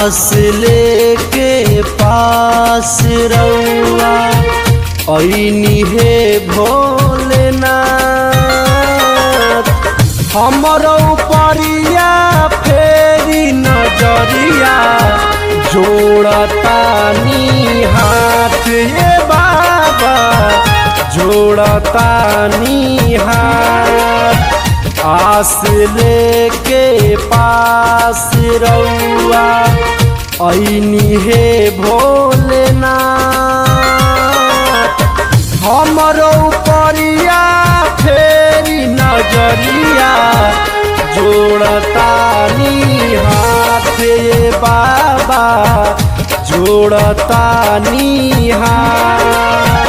आस लेके पास रउआ ऐनी हे भोलेनाथ हमरो परिया फेरी नजरिया जोड़तानी हाथ ये बाबा जोड़तानी हाथ आस लेके पास रउआ ऐनी हे भोलेनाथ हमरो परिया फेरी नजरिया जोड़तानी हाथ ये बाबा जोड़तानी हाथ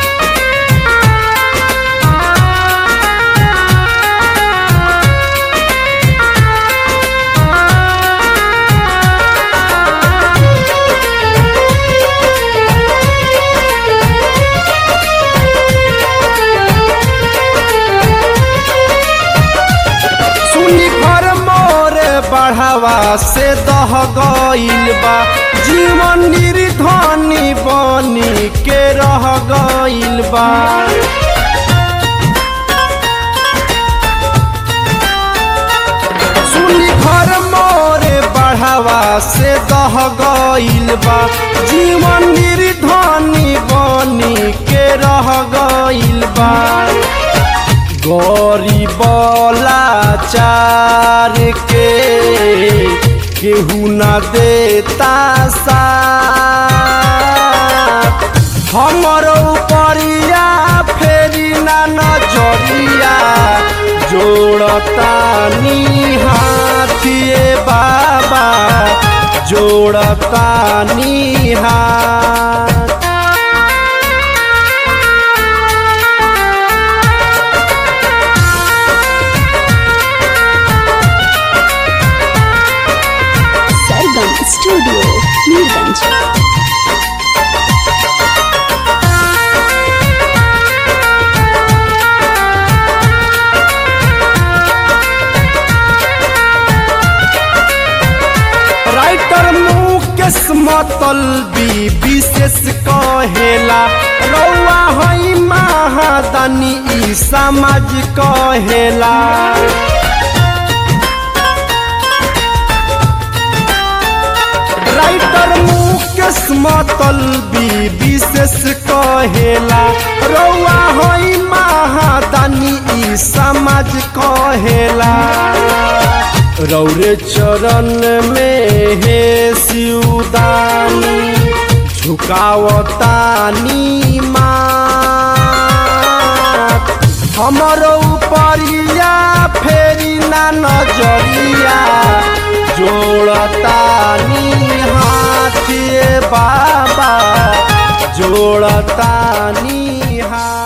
सुनी घर मोर बढ़ावा से दह गइल बा जीवन निर्धनी बनी के रह गइल बा सुनी घर मोर बढ़ावा से दह गइल बा जीवन निर्धनी बनी के रह गइल बा गरीबला चार के केहू न देता साथ हमरो परिया फेरी ना नजरिया जोड़तानी हाथिए बाबा जोड़तानी हाथ सरगम स्टूडियो मीरगंज राइटर मुकेश मतलबी विशेष कहेला रौआ हई महादानी ई समाज कहेला राइटर मुकेश मतलबी विशेष कहेला रौआ हई महादानी ई समाज कहेला रौरे चरण में हे शिवदानी झुकावतानी मात हमरो परिया फेरी ना नजरिया जोड़तानी हाथ ये बाबा जोड़तानी हाथ